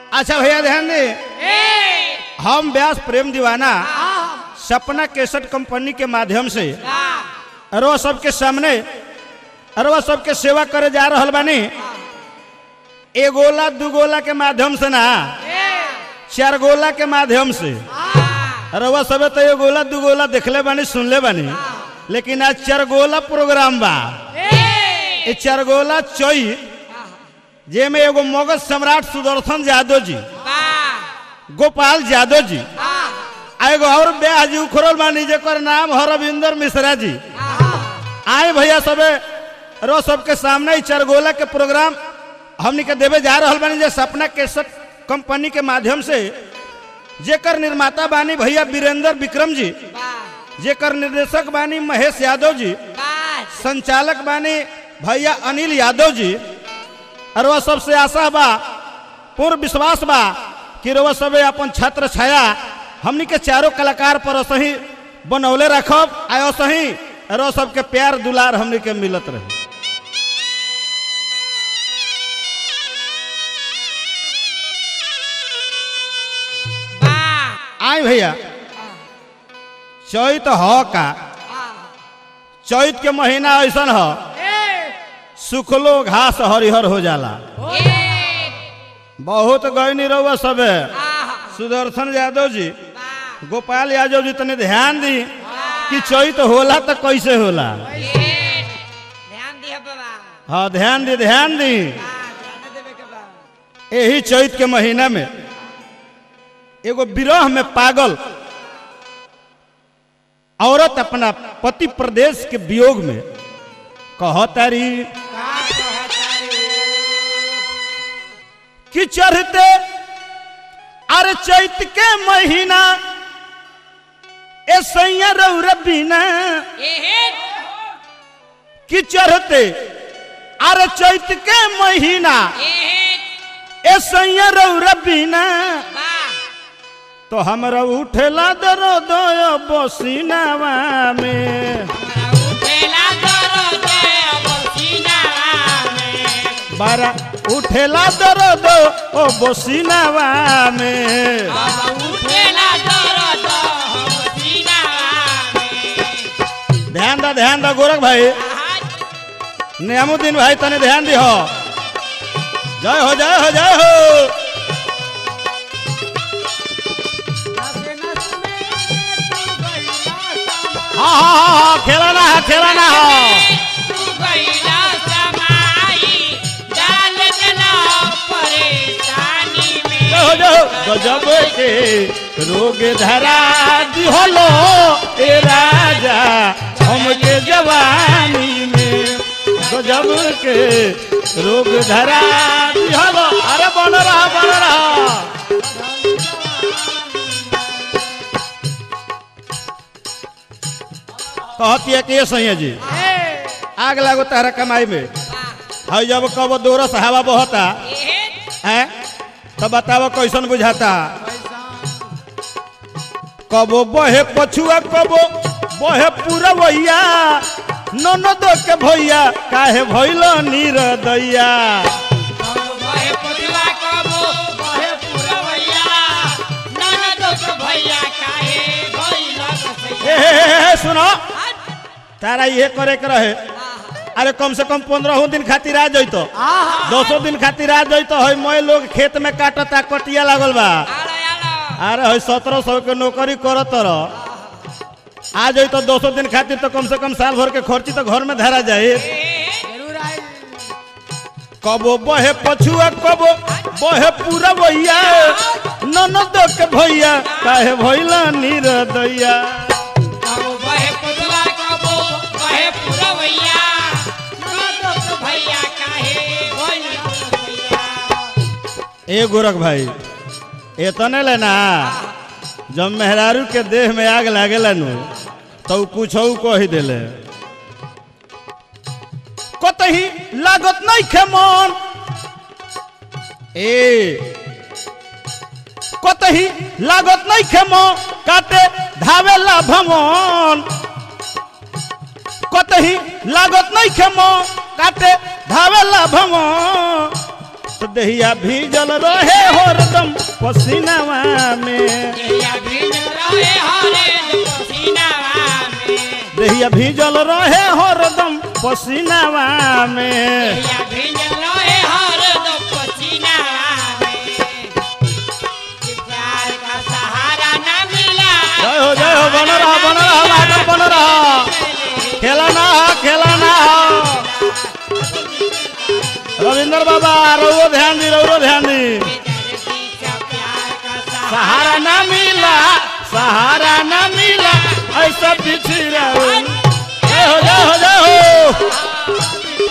अच्छा भैया ध्यान दे हम व्यास प्रेम दीवाना सपना केसट कंपनी के माध्यम से अरवा सबके सामने अरवा सबके सेवा करे जा रहल बानी एगोला दुगोला के माध्यम से ना चार गोला के माध्यम से अरवा सबे तो एगोला दुगोला देखले बानी सुनले बानी लेकिन आज चार गोला प्रोग्राम बा ये चार गोला चई जेमे एगो मगध सम्राट सुदर्शन यादव जी गोपाल यादव जी आ एगो और ब्याह जी उखरल बानी जेकर नाम है रविंदर मिश्रा जी आए भैया सबे रो सबके सामने ही चरगोला के प्रोग्राम हमनी के देवे जा रहल बानी जे सपना केसट कंपनी के माध्यम से जेकर निर्माता बानी भैया वीरेंद्र विक्रम जी जेकर निर्देशक बानी महेश यादव जी संचालक बानी भैया अनिल यादव जी और वह सबसे आशा बा पूर्ण विश्वास बा कि रउआ सबे अपन छत्र छाया हमनी के चारों कलाकार पर असही बनौले रखब आ असही रो सबके प्यार दुलार हमनी के मिलत रहे आए भैया चैत ह का चैत के महीना ऐसन ह सुखलो घास हरिहर हो जाला बहुत गयनी रउआ सबे सुदर्शन यादव जी गोपाल यादव जी तने ध्यान दी कि चैत होला तो कैसे होला ध्यान दिया बाबा हाँ ध्यान दी ध्यान दी ध्यान देवे के बा यही चैत के महीना में एगो विरह में पागल औरत अपना पति प्रदेश के वियोग में कहतारी कि चढ़ते अरे चैत के महीना ए सैया रौर बिना कि चढ़ते अरे चैत के महीना ए सैया रौर बिना तो हमरा उठेला दरो दो बसीनावा में बारा उठेला दरो दो ओ बसीनावा में ध्यान दा ध्यान दा गोरख भाई नियामुद्दीन भाई तने ध्यान दी हो जय हो जय हो जय हो हाँ हाँ हाँ हाँ खेलाना है खेलाना है जय हो जय हो गजब के रोग धरा दिहलो ए राजा हमके जवानी में गजब के रोग धरा दिहलो अरे बन रहा बन रहा कहती है कि ये सही है जी आग लागो तारा कमाई में है जब कब दोरस हवा बहता है तो बताओ कैसन बुझाता कबो बहे पछुआ कबो बहे पूरा भैया ननद के भैया काहे भैल नीर दैया हे, हे, हे, हे, सुनो तारा ये करे के रहे अरे कम से कम पंद्रह दिन खातिर आ जइतो दसो दिन खातिर आ जइतो है मैं लोग खेत में काटता कटिया लागल बा अरे है सत्रह सौ के नौकरी करत रह आ जाई तो दो सौ दिन खातिर तो कम से कम साल भर के खर्ची तो घर में धरा जाए जरूर आई कबो बहे पछुआ कबो बहे पूरा भैया ननद के भैया काहे भैला नीर दैया कबो बहे पुतला कबो बहे पुरवैया ननदो के भैया काहे भैया ए गोरख भाई एतने लेना जब मेहरारू के देह में आग लागेला नु तो कुछ कही दिले कतही लागत नहीं खे मन ए कतही लागत नहीं खे मन काटे धावेला भवन कतही लागत नहीं खे मन काटे धावेला भवन तो दहिया भीजल रहे हरदम पसीनावा में देहिया भीज रहे हरे पसीनावा में दहिया भीजल रहे हरदम पसीनावा में देहिया भीज रहे हरे पसीनावा में कि प्यार का सहारा न मिला जय हो जय हो बन रहा बन रहा मास्टर बन रहा खेला ना हो खेला ना हो रविंद्र बाबा रउरो ध्यान दी रउरो ध्यान दी प्यार का सहारा सहारा ना मिला सहारा ना मिला ऐसा पीछे रहो जय हो जय हो जय हो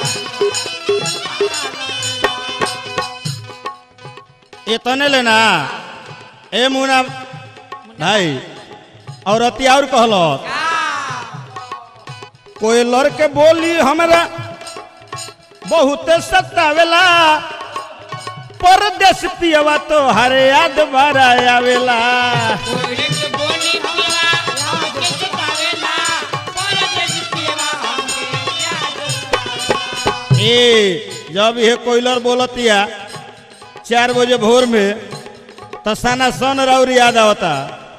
इतने लेना ए मुना भाई और अति और कहलो कोई लड़के बोली हमरा बहुत सतावेला परदेश पियवा तो हरे याद बारा आवेला कोयले के बोली हमरा हमके सतावेला परदेश पियवा हमके याद ए जब ये कोयलर बोलतिया चार बजे भोर में तो सना सन राउर याद आवता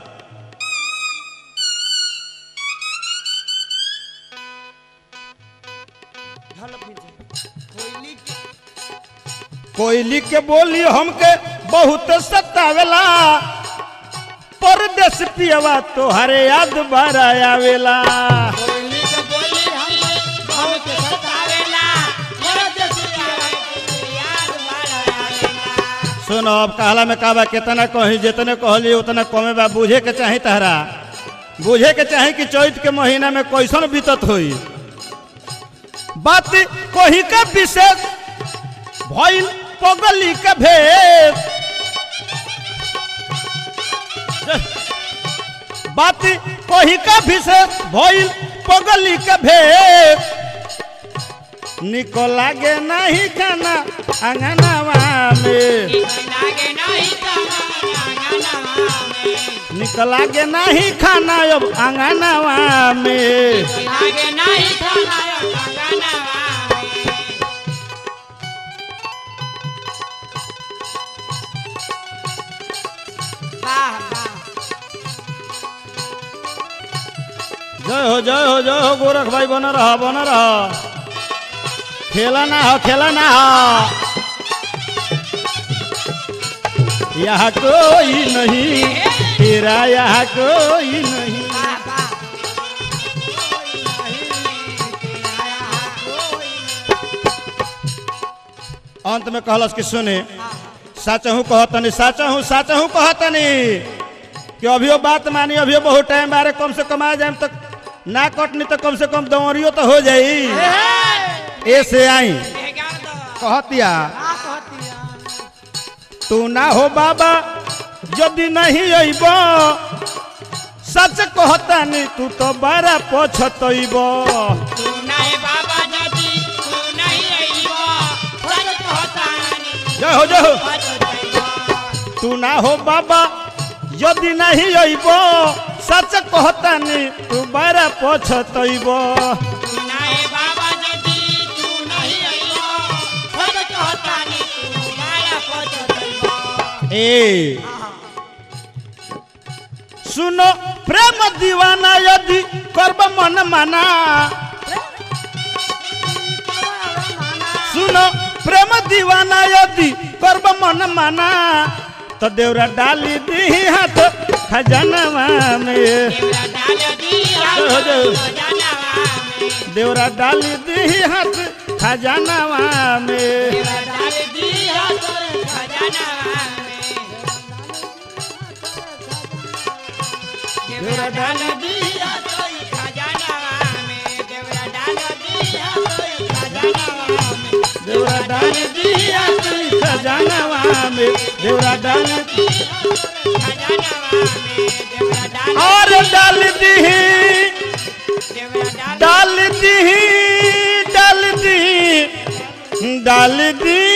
कोयली के बोली हमके बहुत सतावेला परदेश पियवा तो हरे याद बारा आवेला कोयले के बोली हमके हमके सतावेला परदेश पियवा हमके याद बारा आवेला सुनो अब कहला में कहबा कितना कही जितने कहली उतना कमे बा बुझे के चाही तहरा बुझे के चाही कि चैत के महीना में कैसन बीतत होई बात कोही का विशेष भइल पगली के भेद बात कोही का विशेष भइल पगली के भेद निको लागे नहीं खाना अंगनावा में लागे नहीं तमाना में निक लागे नहीं खाना अब अंगनावा में लागे नहीं तमाना में वाह वाह जय हो जय हो जय हो गोरख भाई बन रहा बन रहा खेला ना हो खेला ना हो यहाँ कोई नहीं तेरा यहाँ कोई नहीं वाह वाह अंत में कहलस कि सुने साचहू कहतनी साचहू साचहू कहतनी कि अभियो बात मानी अभियो बहुत टाइम बारे कम से कम आ जाए तक ना कटनी तो कम से कम दौड़ियो तो हो जाई ऐसे आई कहतिया तू ना हो बाबा यदि नहीं अइब सच कहतानी तू तो बड़ा पछतइब तू नहीं बाबा दादी तू नहीं आईबो सच कहतानी जय हो जय हो सच तू ना हो बाबा यदि नहीं अइब सच कहतानी तू बड़ा पछतइब तू नहीं बाबा दादी तू नहीं आईबो सच कहतानी तू माया पछतइबो ए सुनो प्रेम दीवाना यदि करब मन माना सुनो प्रेम दीवाना यदि करब मन माना तो देवरा डाली दी हाथ खजानवा में देवरा डाल दी हो जाओ। खजानावा में देवरा डाली दी हाथ खजानवा में देवरा डाल दी खजानावा में देवरा डाल दी खजानावा में देवरा डाल दी खजानावा में देवरा डाली दी हाथ खजानवा में देवरा डाली खजानावा में देवरा डाल और डाल दी देवरा डाल डाल दी डाल दी डाल दी